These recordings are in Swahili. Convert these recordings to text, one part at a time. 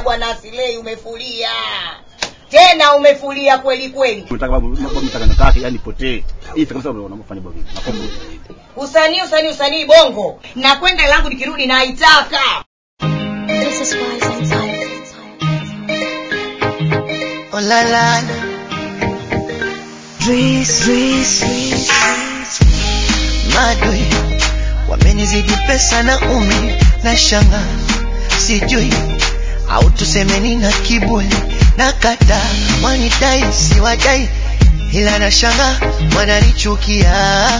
bwana asilei umefulia tena umefulia kweli kweli Nataka babu babu nataka nataka yani potee. Hii kabisa unafanya babu. Nakomba. usanii usanii usanii bongo na kwenda langu nikirudi naitaka This is why sometimes. Oh la la la. Dris, Dris, Madwe wamenizidi pesa na umi na shanga sijui au tusemeni na kiburi na kata wanidai siwadai ila na shanga wananichukia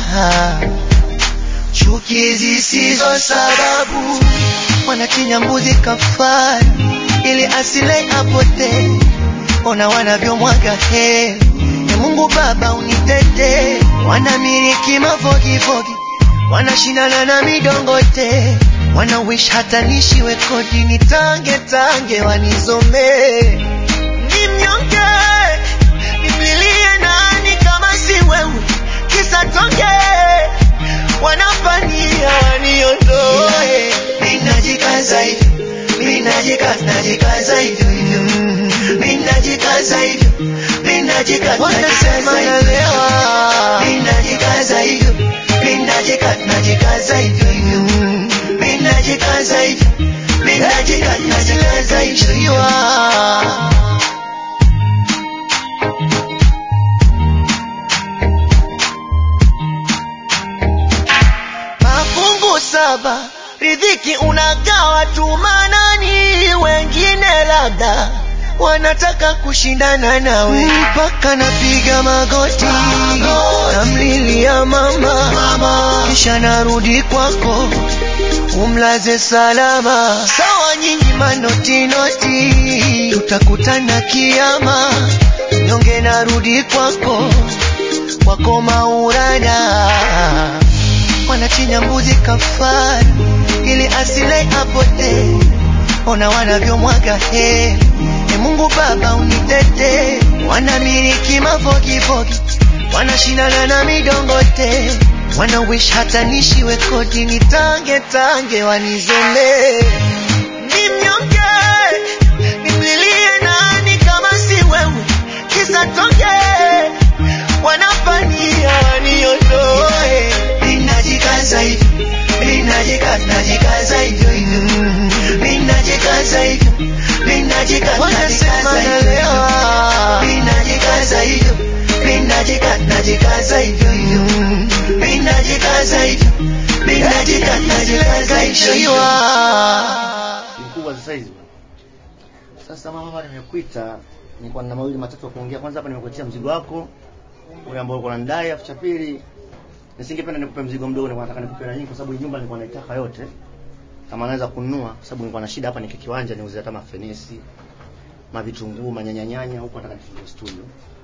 chuki zisizo sababu wanachinja mbuzi kafara ili asile apotee ona wanavyomwaga heri e Mungu Baba unitete wanamiliki mafogifogi wanashindana na midongote wana wish hata nishiwe kodi nitange tange wanizomee ni mnyonge nimlilie nani kama si wewe kisa tonge wanafania waniondoe ninajikaza hivyo ninajikaza najikaza hivyo hivyo ninajikaza hivyo ninajikaza najikaza hivyo ninajikaza hivyo ninajikaza najikaza hivyo hivyo ninajikaza hivyo ninajikaza najikaza hivyo mafungu saba ridhiki unagawa tu manani wengine labda wanataka kushindana nawe mpaka napiga magoti namlilia mama kisha narudi kwako umlaze salama sawa nyinyi manotinoti tutakutana kiama nyonge narudi kwako kwako maurana wanachinja mbuzi kafara ili asile apotee ona wanavyomwaga heri e Mungu Baba unitete wanamiliki mafogifogi wanashindana na midongote wana wish hata nishiwe kodi nitange tange wanizomee ni mnyonge nimlilie nani kama si wewe kisa tonge wanafania waniondoe ninajikaza hivyo ninajikaza najikaza hivyo hivyo ninajikaza hivyo ninajikaza najikaza hivyo ninajikaza hivyo ninajikaza najikaza hivyo hivyo ninajikaza hivyo ninajikaza najikaza hivyo Mkubwa sasa hizi. Sasa mama hapa nimekuita nilikuwa na mawili matatu ya kuongea. Kwanza hapa nimekuletea mzigo wako ule ambao uko unanidai, afu cha pili nisingependa nikupe mzigo mdogo, nilikuwa nataka nikupe na nyingi kwa sababu hii nyumba nilikuwa naitaka yote. Kama naweza kununua kwa sababu nilikuwa na shida hapa niki kiwanja niuze hata mafenesi, mavitunguu, manyanyanyanya huko nataka nifungue studio.